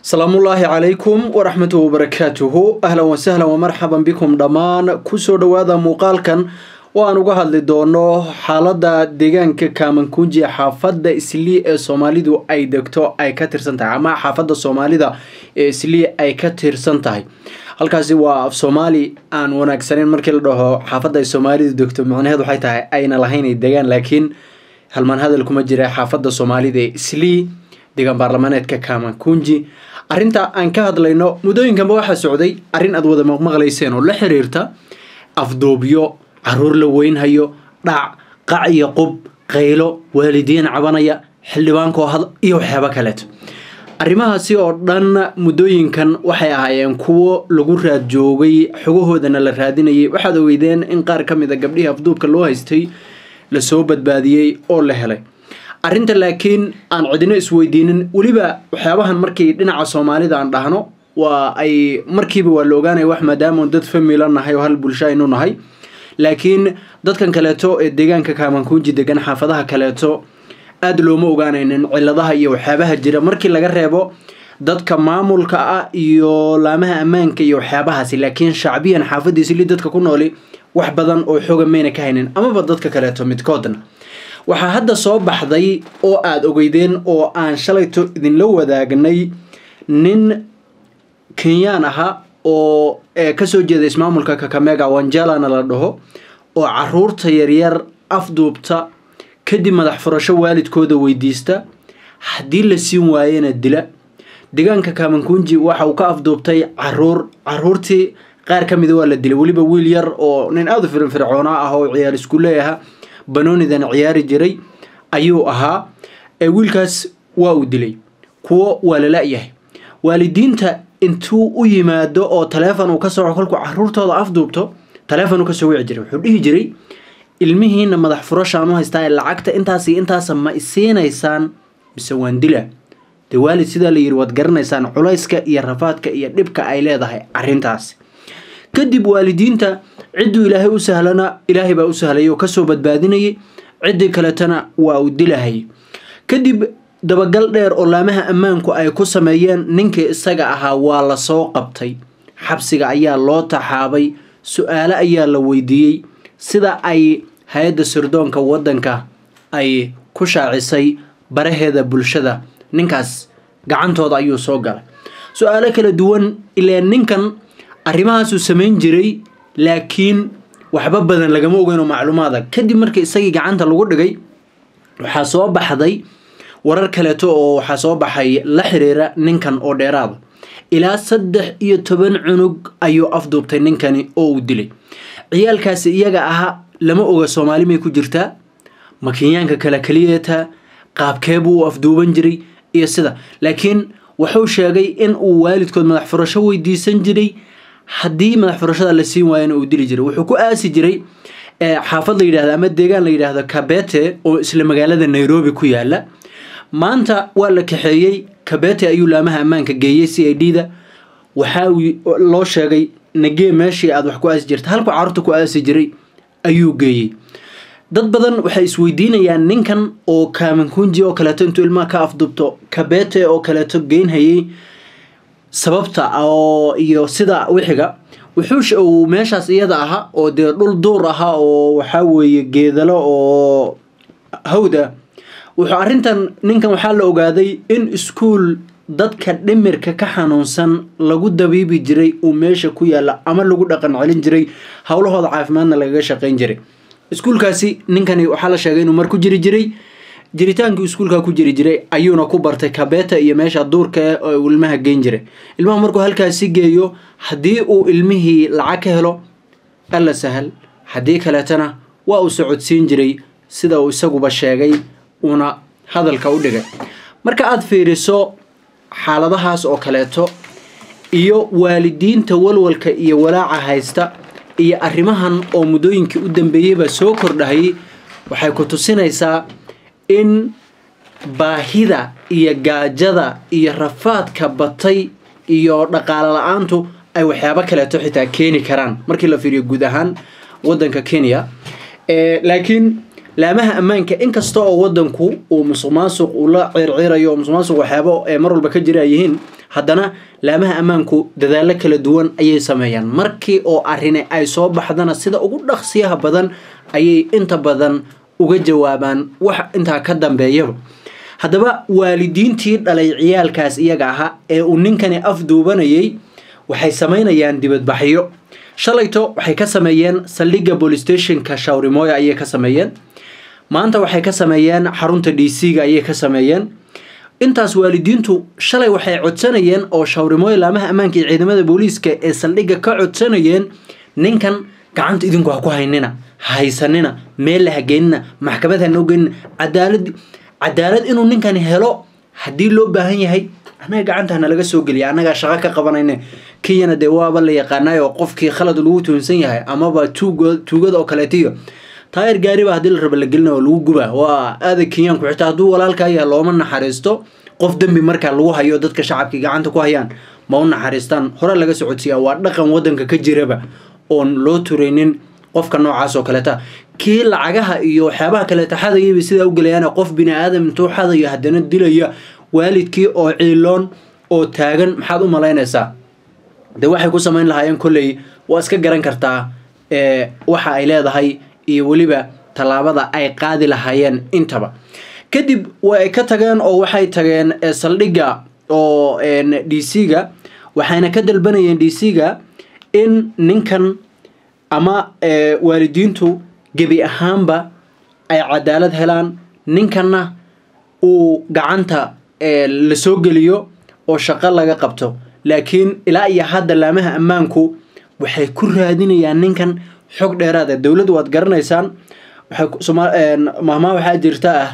salaamullaahi calaykum waraxmatu wabarakaatuhu ahlan wasahlan wamarxaban bikum dhammaan kusoo dhowaada muuqaalkan oo aan uga hadli doono xaalada deegaanka kaamankunji xaafadda islii ee soomaalidu ay degto ay ka tirsan tahay ama xaafadda soomaalida ee islii ay ka tirsan tahay halkaasi waa af soomaali aan wanaagsaneyn markii la dhaho xaafadda ay soomaalidu degto macnaheed waxay tahay ayna lahayn degaan laakiin halmaan hadal kuma jira xaafadda soomaalida ee islii deegaan baarlamaaneedka kaamankunji arrinta aan ka hadlayno muddooyinkanba waxaa socday arrin aad wada maqmaqlayseen oo la xiriirta afduubyo caruur la weynhayo dhac qac iyo qub qaylo waalidiin cabanaya xildhibaankoo had iyo waxyaabo kaleeto arrimahaasi oo dhan muddooyinkan waxay ahaayeen kuwo lagu raad joogay xogahoodana la raadinayay waxaad ogeydeen in qaar ka mid a gabdhihii afduubka loo haystay lasoo badbaadiyey oo la helay arrinta laakiin aan cidino isweydiinin weliba waxyaabahan markii dhinaca soomaalida aan dhahno waa ay markiiba waa la ogaanaya wax maadaama dad famila nahay oo hal bulsho aynu nahay laakiin dadkan kaleeto ee deegaanka kaamankunji degan xaafadaha kaleeto aada looma ogaanaynin ciladaha iyo waxyaabaha jira markii laga reebo dadka maamulka ah iyo laamaha ammaanka iyo waxyaabahaasi laakiin shacbiyan xaafadiisili dadka ku nooli wax badan oo xooga mayna ka haynin amaba dadka kaleeto midkoodna waxaa hadda soo baxday oo aada ogeydeen oo aan shalayto idinla wadaagnay nin kenyaan ahaa oo kasoo jeeda ismaamulka kakamega wanjalana la dhaho oo caruurta yaryar afduubta kadib madax furasho waalidkooda weydiista haddii la siin waayena dila deegaanka kaamankunji waxa uu ka afduubtay caruur caruurtii qaar ka mida waa la dilay weliba wiil yar oo nin aada u firfircoona ah oo ciyaar iskuulle aha banoonidan ciyaari jiray ayuu ahaa ee wiilkaas waa uu dilay kuwo waa la la-yahay waalidiinta intuu u yimaado oo taleefon uu ka soco kolkuu caruurtooda afduubto taleefon uu kasoo wici jiray wuxuu dhihi jiray ilmihiina madax furashaan u haystaa ee lacagta intaas iyo intaasa ma isiinaysaan mise waan dila dee waalid sidaa la yiri waad garanaysaan culayska iyo rafaadka iyo dhibka ay leedahay arrintaasi kadib waalidiinta cidduu ilaahay u sahlana ilaahay baa u sahlayay oo kasoo badbaadinayay ciddii kaletana waa uu dilahayay kadib dabagal dheer oo laamaha ammaanku ay ku sameeyeen ninkii isaga ahaa waa la soo qabtay xabsiga ayaa loo taxaabay su-aalo ayaa la weydiiyey sida ay hay-adda sirdoonka waddanka ay ku shaacisay baraheeda bulshada ninkaas gacantooda ayuu soo galay su-aalo kala duwan ilaa ninkan arrimahaasuu samayn jiray laakiin waxba badan lagama ogeynoo macluumaada kadib markii isagii gacanta lagu dhigay waxaa soo baxday warar kaleeto oo waxaa soo baxay la xiriira ninkan oo dheeraada ilaa saddex iyo toban cunug ayuu afduubtay ninkani oo uu dilay ciyaalkaasi iyaga ahaa lama oga soomaali may ku jirtaa ma kenyaanka kale keliyeetaa qaabkeebuu u afduuban jiray iyo sida laakiin wuxuu sheegay in uu waalidkood madax furasho weydiisan jiray haddii madax furashada la siin waayana uu dili jiray wuxuu ku aasi jiray xaafad la yidhahdo ama deegaan la yidhaahdo kabete oo isla magaalada nairobi ku yaala maanta waa la kaxeeyey kabete ayuu laamaha ammaanka geeyey c i d da waxaa loo sheegay nagee meeshii aad wax ku aasi jirta halku caruurta ku aasi jiray ayuu geeyey dad badan waxay isweydiinayaan ninkan oo kaamankunji oo kaleeto intuu ilmaha ka afdubto kabete oo kaleeto geynhayay sababta oo iyo sida wixiga wuxuu uu meeshaas iyada ahaa oo dee dhul duur ahaa oo waxaa weeye geedalo oo hawda wuxuu arrintan ninkan waxaa la ogaaday in iskuul dadka dhimirka ka xanuunsan lagu dabiibi jiray uu meesha ku yaala ama lagu dhaqan celin jiray howlahooda caafimaadna lagaga shaqayn jiray iskuulkaasi ninkani waxaa la sheegay inuu mar ku jiri jiray jiritaankii iskuulkaa ku jiri jiray ayuuna ku bartay kabeta iyo meesha duurka oo uu ilmaha geyn jiray ilmaha markuu halkaasi geeyo haddii uu ilmihii lacag ka helo alla sahal haddii kaleetana waa uu socodsiin jiray sida uu isaguba sheegay uuna hadalka u dhigay marka aada fiiriso xaaladahaas oo kaleeto iyo waalidiinta walwalka iyo walaaca haysta iyo arrimahan oo muddooyinkii u dambeeyeyba soo kordhahayay waxay ku tusinaysaa in baahida iyo gaajada iyo rafaadka batay iyo dhaqaale la-aantu ay waxyaabo kaleeto xitaa keeni karaan markii la fiiriyo guud ahaan waddanka kenya laakiin laamaha ammaanka inkasta oo wadanku uu musuq maasuq uu la circirayo musuq maasuq waxyaabo ee mar walba ka jira ay yihiin haddana laamaha ammaanku dadaallo kala duwan ayay sameeyaan markii oo arrini ay soo baxdana sida ugu dhaqsiyaha badan ayay inta badan uga jawaabaan wax intaa ka dambeeyaba haddaba waalidiintii dhalay ciyaalkaas iyaga ahaa ee uu ninkani afduubanayay waxay samaynayaan dibadbaxyo shalayto waxay ka sameeyeen saldhigga bolistashonka shawrimooya ayay ka sameeyeen maanta waxay ka sameeyeen xarunta d c ga ayay ka sameeyeen intaas waalidiintu shalay waxay codsanayeen oo shawrimooya laamaha ammaanka iyo ciidamada booliiska ee saldhigga ka codsanayeen ninkan gacanta idinku ha ku haynina ha haysanina meel la hageenina maxkamad ha noo geenina cadaalad cadaalad inuu ninkani helo haddii loo baahan yahay annaga gacanta nalaga soo geliya annagaa shaqo ka qabanayne kenyana dee waaba la yaqaanayo qofkii khalad lagu tuunsan yahay amaba tuugo tuugada oo kaleetiyo taayir gaariba haddii la raba la gelina oo lagu gubaa waa aada kenyaanku xitaa hadduu walaalkaa yahay looma naxariisto qof dembi markaa lagu hayo dadka shacabkii gacanta ku hayaan ma u naxariistaan hore laga socodsiiyaa waa dhaqan wadanka ka jiraba oon loo turaynin qofka noocaas oo kaleeta kii lacagaha iyo waxyaabaha kaleeta xadayayba sidaa u gelayaan qof bini aadam intuu xadayo haddana dilaya waalidkii oo ciiloon oo taagan maxaad u malaynaysaa dee waxay ku samayn lahaayeen kolley waa iska garan kartaa waxa ay leedahay iyo weliba tallaabada ay qaadi lahaayeen intaba kadib way ka tageen oo waxay tageen saldhigga oo d c ga waxayna ka dalbanayeen d c ga in ninkan ama waalidiintu gebi ahaanba ay cadaalad helaan ninkanna uu gacanta la soo geliyo oo shaqo laga qabto laakiin ilaa iyo hadda laamaha ammaanku waxay ku raadinayaan ninkan xog dheeraada dowladdu waad garanaysaan mahmaa waxaa jirta ah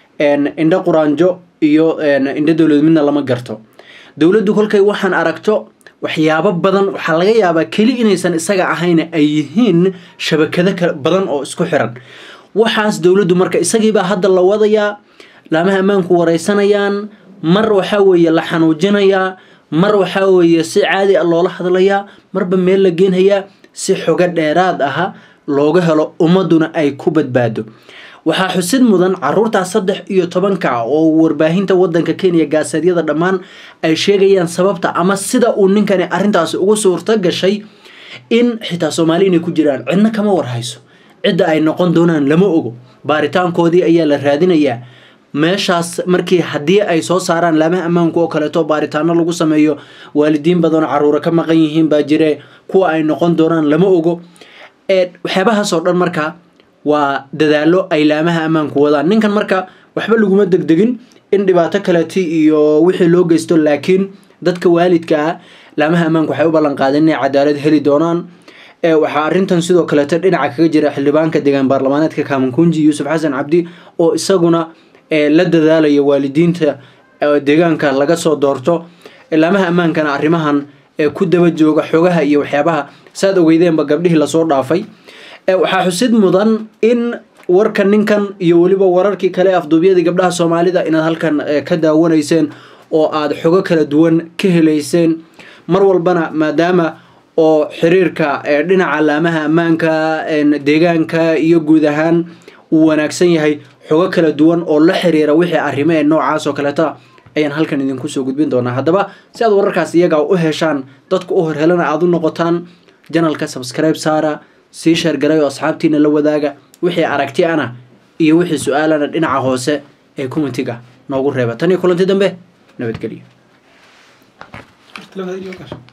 indho quraanjo iyo indho dowlad midna lama garto dowladdu kolkay waxaan aragto waxyaabo badan waxaa laga yaabaa keli inaysan isaga ahayn ay yihiin shabakado badan oo isku xiran waxaas dowladdu marka isagiibaa hadda la wadayaa laamaha ammaanku wareysanayaan mar waxaa weeye la xanuujinayaa mar waxaa weeye si caadi a loola hadlayaa marba meel la geenhayaa si xogo dheeraad aha looga helo ummaduna ay ku badbaado waxaa xusid mudan caruurtaas saddex iyo tobanka oo warbaahinta wadanka kenya gaaseedyada dhammaan ay sheegayaan sababta ama sida uu ninkani arrintaasi ugu suurto gashay in xitaa soomaali inay ku jiraan cidna kama warhayso cidda ay noqon doonaan lama ogo baaritaankoodii ayaa la raadinayaa meeshaas markii haddii ay soo saaraan laamaha ammaanku oo kaleeto baaritaano lagu sameeyo waalidiin badanoo caruura ka maqan yihiin baa jire kuwa ay noqon doonaan lama ogo waxyaabahaasoo dhan marka waa dadaalo ay laamaha ammaanku wadaan ninkan marka waxba laguma degdegin in dhibaato kaleeti iyo wixii loo geysto laakiin dadka waalidka ah laamaha ammaanku waxay u ballan qaadeen inay cadaalad heli doonaan waxaa arrintan sidoo kaleeto dhinaca kaga jira xildhibaanka deegaan baarlamaaneedka kaamankunji yuusuf xasan cabdi oo isaguna la dadaalaya waalidiinta deegaanka laga soo doorto laamaha ammaankana arrimahan ku daba jooga xogaha iyo waxyaabaha saad ogeydeenba gabdhihii lasoo dhaafay waxaa xusid mudan in warka ninkan iyo weliba wararkii kale afduubyadii gabdhaha soomaalida inaad halkan ka daawanayseen oo aada xogo kala duwan ka helayseen mar walbana maadaama oo xiriirka dhinaca laamaha ammaanka deegaanka iyo guud ahaan uu wanaagsan yahay xogo kala duwan oo la xiriira wixii arrimo ee noocaas oo kaleeta ayaan halkan idinku soo gudbin doonaa haddaba si aad wararkaas iyagaa u heshaan dadka u horhelana aada u noqotaan janalka subscribe saara sii sheergalay oo asxaabtiina la wadaaga wixii aragti ana iyo wixii su-aalana dhinaca hoose ee commentiga noogu reeba tan iyo kulanti dambe nabadgelyo